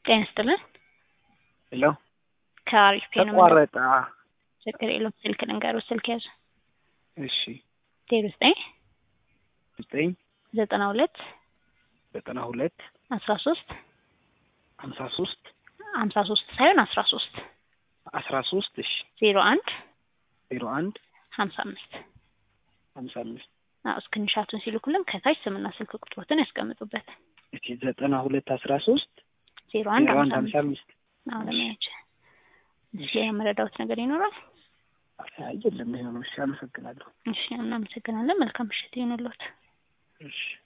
ጤና ይስጥልን። ሄሎ ከአሪፍ ፔ ነው ተቋረጠ። ችግር የለውም። ስልክ ልንገሩ፣ ስልክ ያዙ። እሺ ዜሮ ዘጠኝ ዘጠኝ ዘጠና ሁለት ዘጠና ሁለት አስራ ሶስት ሀምሳ ሶስት ሀምሳ ሶስት ሳይሆን አስራ ሶስት አስራ ሶስት እሺ ዜሮ አንድ ዜሮ አንድ ሀምሳ አምስት ሀምሳ አምስት አዎ እስክንሻቱን ሲልኩልን ከታች ስምና ስልክ ቁጥሮትን ያስቀምጡበት። እሺ ዘጠና ሁለት አስራ ሶስት ዜሮ አንድ ዜሮ አንድ ሀምሳ ሀምሳ አምስት አምስት አዎ ለማያች እሺ ሌላ መረዳሁት ነገር ይኖራል? አይ የለም ይሄ ነው። እሺ አመሰግናለሁ። እሺ እናመሰግናለን። መልካም ምሽት ይሁንልዎት። እሺ